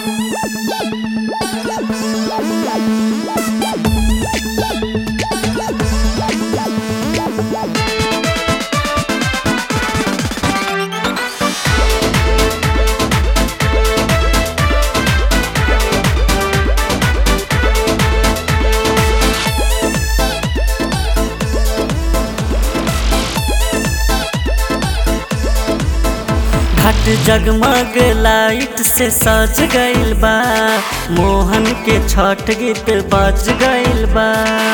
घाट जगमग लाइट से सज गइल बा मोहन के छठ गीत बज गइल बा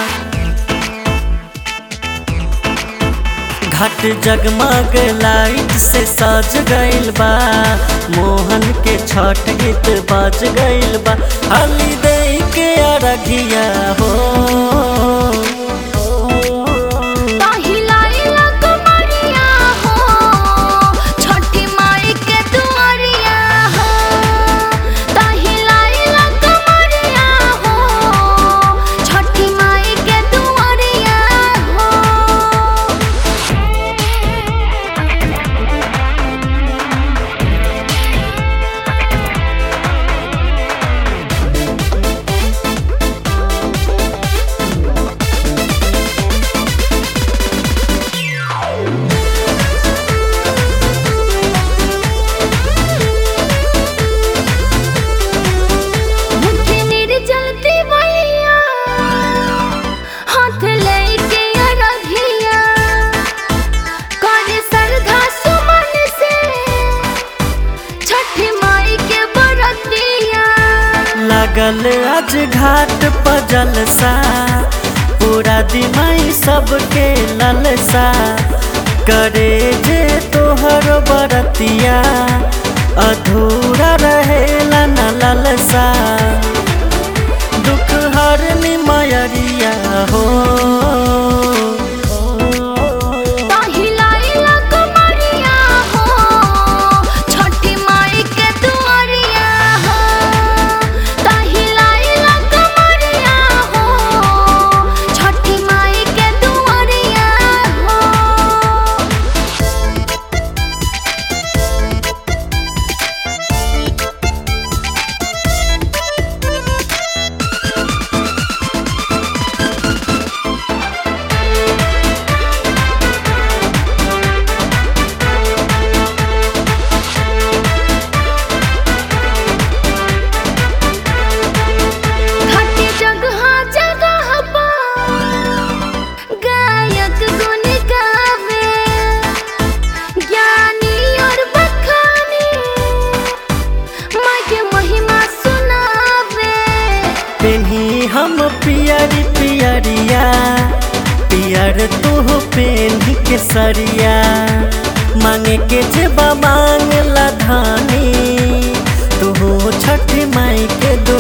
घाट जगमग लाइट से सज गइल बा मोहन के छठ गीत बज गइल बा हली दे के अरघिया हो पहिलाइला कुमरिया हो छठी माई के दुआरिया हो पहिलाइला कुमरिया हो छठी माई के दुआरिया हो मुझे निर्जलती भैया हाथ लेके अरघिया करे सरधा सुमन से छठ माई के बरतिया लगल आज घाट पर जलसा पूरा दिमाई सबके ललसा करे जे तोहर बरतिया अधूरा रहेला न ललसा दुख हर निमयरिया हो पहिलाइला कुमरिया हो छठी माई के दुआरिया हो पहिलाइला कुमरिया हो छठी माई के दुआरिया हो घाटी जगह जगह पर गायक गुन गावे ज्ञानी और बखानी माँ के महिमा सुनावे पेन्ही हम पियरी पियरिया पियर तू पेन्ही के सरिया मांगे के जेबा मांग ला धानी तू छठ माई के